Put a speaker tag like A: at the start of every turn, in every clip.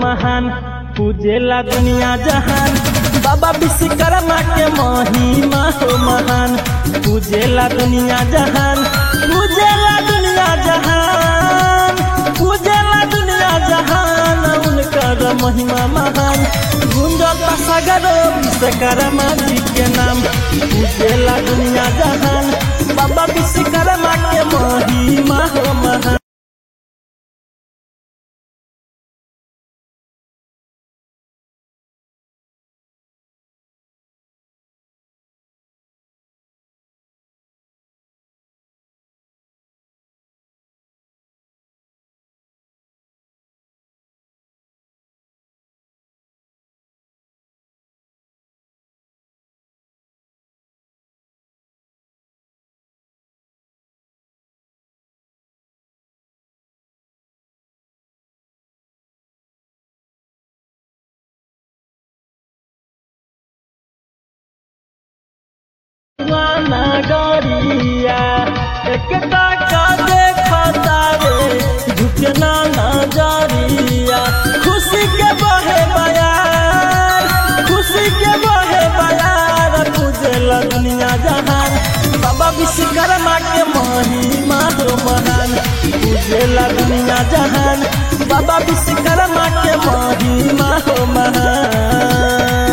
A: महान पूजेला दुनिया जहान बाबा विश्वकर्मा के महिमा हो महान पूजेला दुनिया जहान पूजेला दुनिया जहान पूजेला दुनिया जहान उनकर महिमा महान गुंजता सगरो विश्वकर्मा जी के नाम पूजेला दुनिया जहान बाबा विश्वकर्मा के महिमा हो महान दीवाना डरिया एक टाका देखता रे झुकना नजरिया खुशी के बहे बयार खुशी के बहे बयार पूजला दुनिया जहान बाबा विश्वकर्मा के महिमा हो महान पूजला दुनिया जहान बाबा विश्वकर्मा के महिमा हो महान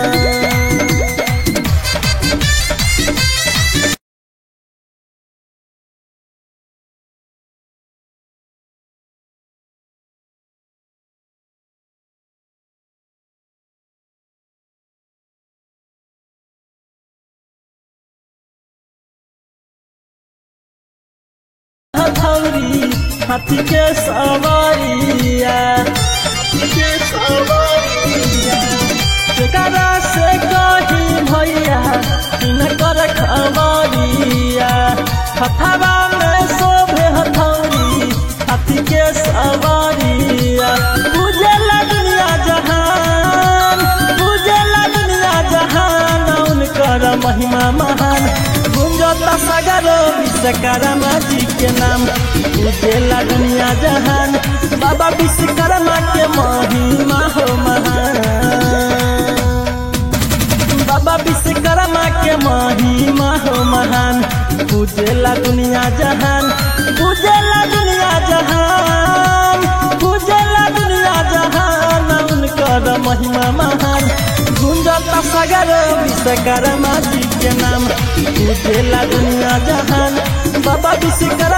A: हथौरी हाथी के सवारिया हाथी के सवारिया केकरा से कही भैया किनकर खबरिया हथवा में शोभे हथौरी हाथी के सवारिया पूजला दुनिया जहान पूजला दुनिया जहान उनकर महिमा महान गुंजता सगरो विश्वकर्मा जी के नाम पूजेला दुनिया जहान बाबा विश्वकर्मा के महिमा हो महान बाबा विश्वकर्मा के महिमा हो महान पूजेला दुनिया जहान पूजेला दुनिया जहान पूजेला दुनिया जहान उनकर महिमा महान गुंजता सगर विश्वकर्मा जी के नाम पूजेला दुनिया जहान बाबा विश्वकर्मा